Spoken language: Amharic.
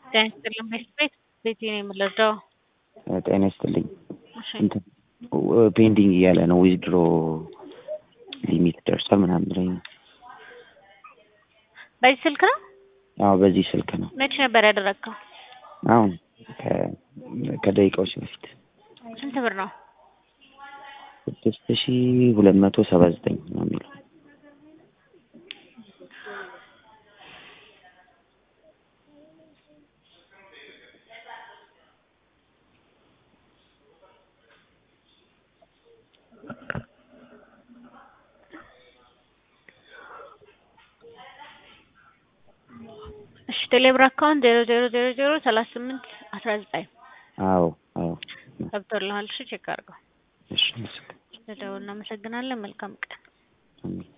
ጤና ይስጥልኝ ቤት ቤት ቤቴ ነው የምለዳው። ጤና ይስጥልኝ። እሺ እንትን ፔንዲንግ እያለ ነው ዊዝድሮ ሊሚት ደርሷል ምናምን ብለኝ ነው። በዚህ ስልክ ነው? አዎ በዚህ ስልክ ነው። መቼ ነበር ያደረግከው? አሁን ከ- ከደቂቃዎች በፊት ስንት ብር ነው? ስድስት ሺ ሁለት መቶ ሰባ ዘጠኝ ነው የሚለው። እሺ ቴሌብር አካውንት ዜሮ ዜሮ ዜሮ ዜሮ ሰላሳ ስምንት አስራ ዘጠኝ አዎ አዎ ገብቶልሃል? እሺ ቼክ አድርገው። እሺ አመሰግናለሁ። ስለደወልን እናመሰግናለን። መልካም ቀን። አሜን።